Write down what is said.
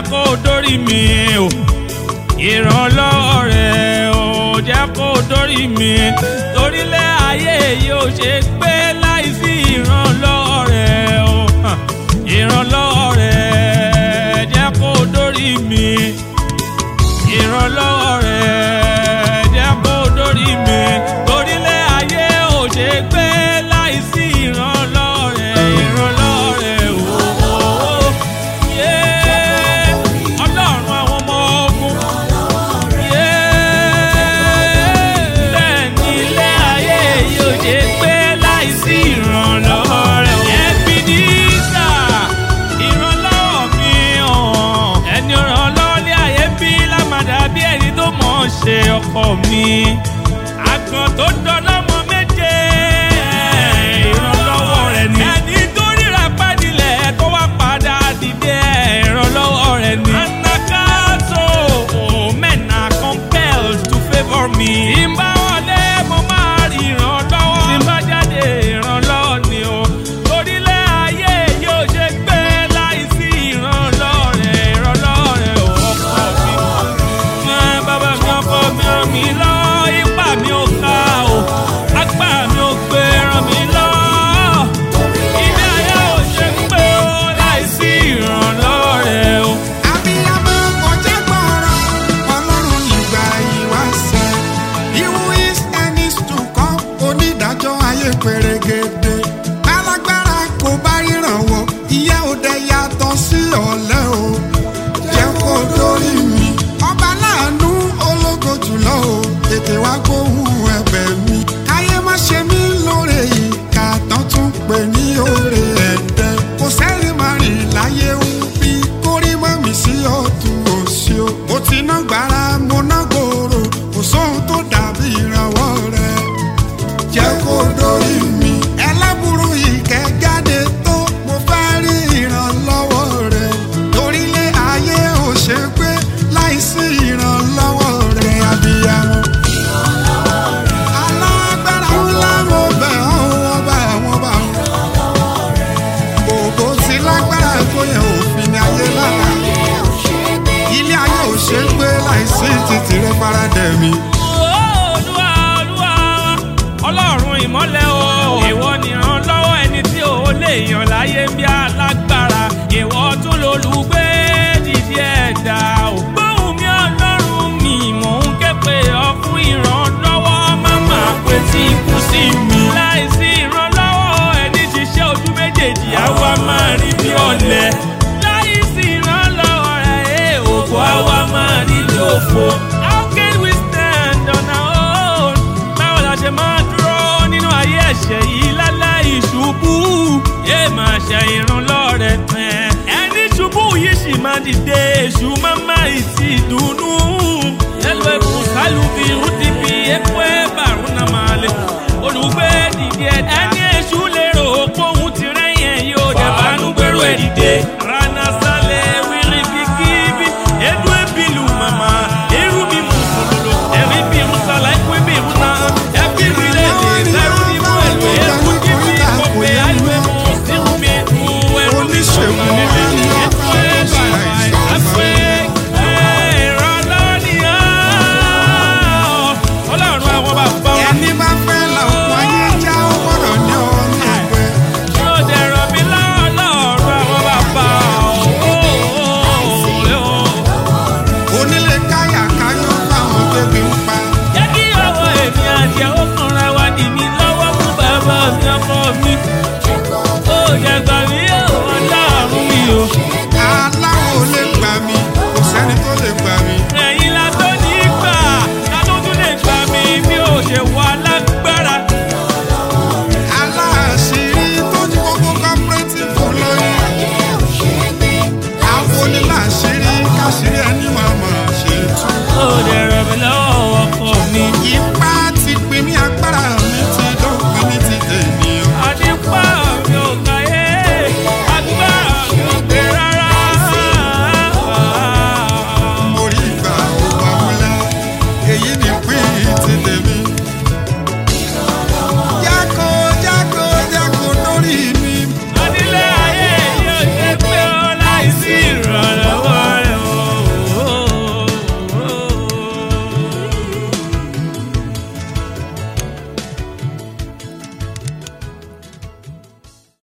kó dórí mi o ìrànlọ́wọ́ rẹ̀ ò jẹ́ kó dórí mi torílẹ̀ ayé yóò ṣe gbé láìsí ìrànlọ́wọ́ rẹ̀ o hàn, ìrànlọ́wọ́ rẹ̀ jẹ́ kó dórí mi ìrànlọ́wọ́ rẹ̀ jẹ́ kó dórí mi torílẹ̀ ayé ò ṣe gbé láìsí ìrànlọ́wọ́ rẹ̀ ìrànlọ́wọ́ rẹ̀ o yé ọlọ́run àwọn ọmọ ogun yé bẹ́ẹ̀ ni ilé ayé yóò ṣe gbé láìsí ìrànlọ́wọ́ rẹ̀ ẹbí ní sà ìrànlọ́wọ́ mi hàn ẹni ìrànlọ́wọ́ ní ayé bí lámàdà bí ẹni tó mọ̀ ọ́n ṣe ọkọ mi àgbọn tó dọ́lọ́mọ méje ìrànlọ́wọ́ rẹ̀ ni ẹni tó ríra pàdílẹ̀ tó wá padà dìde ìrànlọ́wọ́ rẹ̀ ni anakato men are compelled to favour me tí n bá wọlé mo máa rí ìrànlọ́wọ́ tí n bá jáde ìrànlọ́wọ́ ni o torílẹ̀ ayé yóò ṣe gbé láìsí ìrànlọ́wọ́ rẹ̀ ìrànlọ́wọ́ rẹ̀ ò ọkọ mi ẹ bàbá mi ọkọ mi ràn mí lọ ipá mi ò ká o agbá mi ò gbé ràn mí lọ ilé ayé ò ṣe gbé o láìsí ìrànlọ́wọ́ rẹ̀ o. Abiyamọ kọjá gbọ́rọ̀, Ọlọ́run ìgbà ìwáṣẹ̀. Iwu is and is to come, onídàájọ́ ayé pèrègèdè. Alágbára kò bá ìrànwọ́, ìyá òde yàtọ̀ sí ọ̀lẹ o. Jẹ́ kó dórí mi. Ọba láàánú ológo jùlọ o, tètè wá gbóhùn ẹ̀bẹ̀ mi. Káyé má ṣe mí lóore ìka tán tún pè ní oore ẹ̀dẹ̀. Kò sẹ́rìn máa rìn láyé ń bí kórí mọ́ mi sí ọ̀tún òsì o. Mo ti ná gbàrà mo ná gbòòrò, kò sóhun tó dàbí ìrànwọ́ rẹ̀. Jẹ́ kó dórí mi. Ẹlẹ́bùrú ìkẹ́ jáde tó, mo fẹ́ rí ìrànlọ́wọ́ rẹ̀. Torílé ayé ò ṣe pé láìsí ìrànlọ́wọ́ rẹ̀ abiyamọ. Alágbára ńlá mo bẹ̀ ọ́ wọ́n bá wọ́n bá wọn. Òbó ti lágbára tó yẹ òfin ní ayé lára. Ilé ayé ò ṣe é gbé láìsí títì rẹ faradẹ̀ mi. olúwa olúwa ọlọ́run ìmọ́lẹ̀ o ìwọ nìran lọ́wọ́ ẹni tí ò lè yàn láyé bí alágbára ìwọ tún lolùgbé dìde ẹ̀dá o. gbóhùn mi ọlọ́run mi mò ń ké pe ọ fún ìrànlọ́wọ́ má máa pè tí ikú sí mi. láìsí ìrànlọ́wọ́ ẹni ṣiṣẹ́ ojú méjèèjì àwa máa rí bí ọ̀lẹ. láìsí ìrànlọ́wọ́ rẹ̀ òkú àwa máa rí bí òfo. how can we stand on our own? báwo la ṣe máa dúró nínú ayé ẹ̀ṣẹ̀ yìí láláì ṣubú? yé máa ṣe ìrànlọ́wọ́ rẹ̀ tẹ̀. ẹni ṣubú yìí sì máa dìde èṣù máa máa ìtì dùnú. yẹ́lò ẹ̀kú sálùbí rúdìbí epo ẹ̀bà rúnà máa lè. olùgbé dìde ẹni èṣù lérò póhùn ti rẹ́yìn ẹ̀ yóò dẹ̀ bá nú gbèrò ẹ̀ dìde.